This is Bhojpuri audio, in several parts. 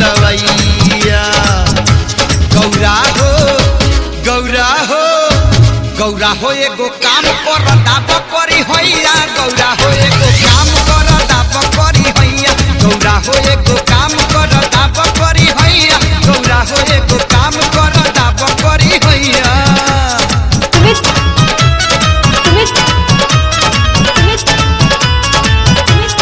बोलवैया गौरा हो गौरा हो गौरा हो एगो काम कर दाब करी हैया गौरा हो एगो काम कर दाब करी हैया गौरा हो एगो काम कर दाब करी हैया गौरा हो एगो काम कर दाब करी हैया सुमित सुमित सुमित सुमित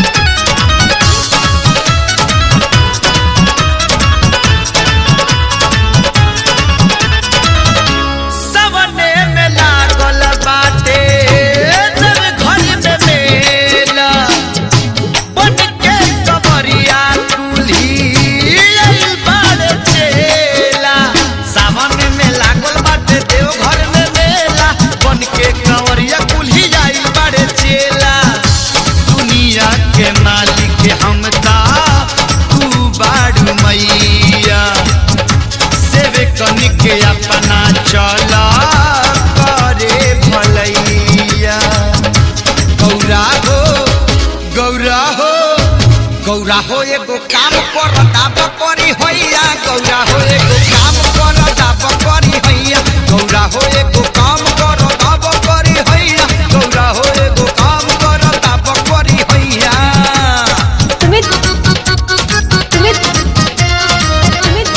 सवने में लागल बाटे जब घर में मेला बन के कबरिया कुल्ही आइल बाड़े चेला सावन में लागल बाटे देव घर में मेला बन के कंवरिया कुल्ही आइल बाड़े चेला दुनिया के मालिक हम ता तू बाड़ू मैया सेवे कनिके अपना चला करे भलैया गौरा हो गौरा हो गौरा हो एगो काम कर दाब करी हैया गौरा हो एगो काम कर दाब करी हैया गौरा हो एगो काम कर दाब करी हैया गौरा हो एगो काम कर दाब करी हैया सुमित सुमित सुमित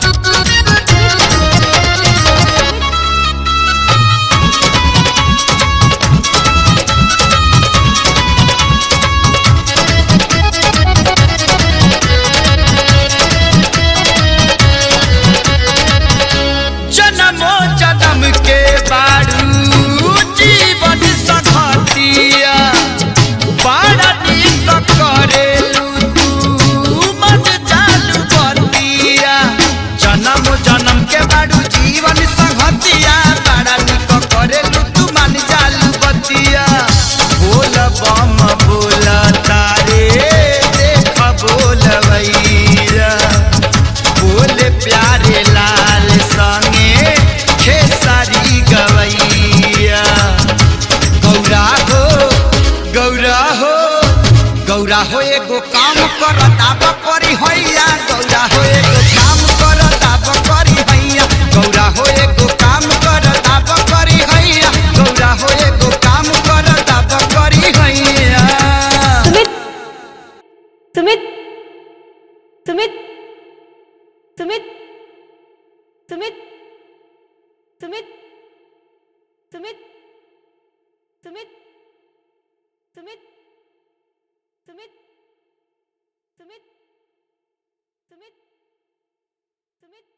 जन्मो जन्म के बारू जीवन सखतिया बड़ा नीक करेलू तू मन चालू बतिया जन्म जन्म के बारू जीवन सखतिया बड़ा नीक करेलू तू मन चालू बतिया बोल बम बोल तारे देख बोलवैया बोले प्यारे लाल संगे खेसारी गवैया गौरा हो गौरा हो गौरा हो एगो काम कर दाब करी हैया गौरा हो एगो काम कर दाब करी हैया गौरा हो एगो काम कर दाब करी हैया गौरा हो एगो काम कर दाब करी हैया सुमित सुमित सुमित सुमित सुमित सुमित सुमित सुमित सुमित सुमित सुमित सुमित सुमित